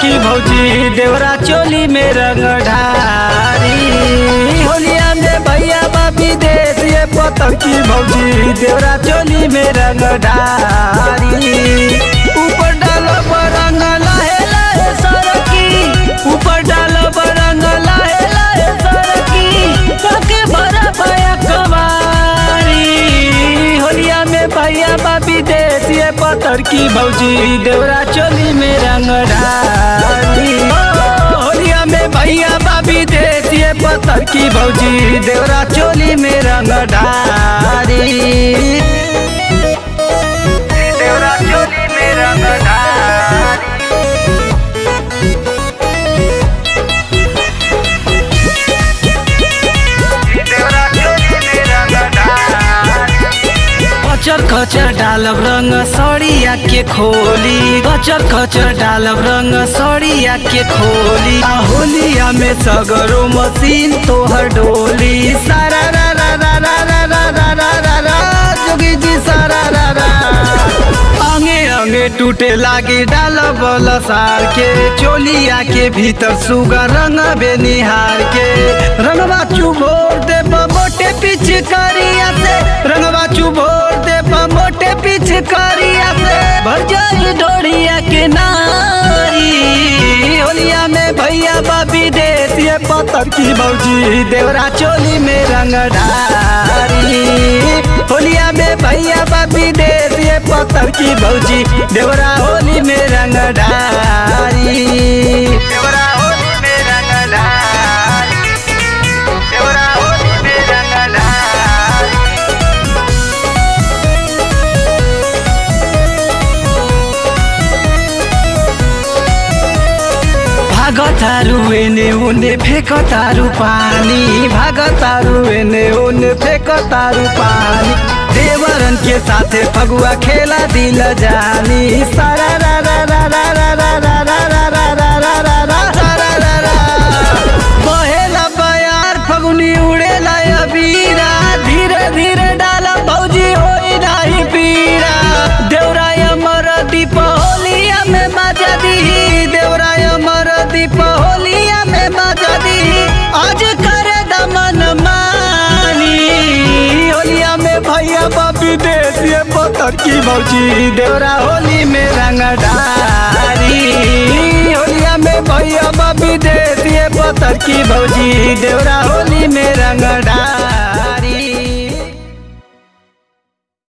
की भौजी देवरा चोली में रंग ढारी होलिया में भैया बाबी देश ये पतंग की भौजी देवरा चोली में रंग ढारी ऊपर डालो रंग लाहे लाहे सरकी ऊपर डालो रंग लाहे लाहे सरकी काके भरा भया कवारी होलिया में भैया बाबी देश ये पत्थर की भौजी देवरा चोली में रंग डाली ओ, होलिया में भैया बाबी देश ये पत्थर की भौजी देवरा चोली में रंग डाली देवरा चोली में रंग डाली देवरा चोली में रंग डाली कचर कचर डालब रंग सड़िया के खोली कचर कचर डालब रंग सड़िया के खोली आ होलिया में सगरो मशीन तोहर डोली सारा रा रा रा रा रा रा रा रा रा रा जोगी जी सारा रा रा अंगे अंगे टूटे लागे डाल बल सार के चोलिया के भीतर सुगा रंग बेनिहार के रंगवा चुभोर दे मोटे पिचकारिया से रंगवा चुभोर दे मोटे पिचकारिया से भर जाई डोरिया के नारी होलिया में भैया बाबी देश ये पत्थर की भौजी देवरा चोली में रंग डारी होलिया में भैया बाबी देश ये पत्थर की भौजी देवरा होली में रंग डारी देवरा होली में रंग डारी देवरा होली में रंग डारी भागतारू एने उने फेकतारू पानी भागतारू एने उने फेकतारू पानी देवरन के साथे फगुआ खेला दिल जानी सारा रा रा रा रा रा रा रा रा रा रा रा रा रा सारा रा रा बहेला बयार फगुनी उड़ेला अबीरा धीरे धीरे डाला भौजी होई नाही पीरा देवराय अमर दीप होलिया में बाजा दी देवराय अमर दीप होलिया में बाजा दी आज करे दमन मानी होलिया में भैया बाबी देश ये पत्थर की भौजी देवरा होली में रंग डारी होलिया में भैया बाबी देश ये पत्थर की भौजी देवरा होली में रंग डारी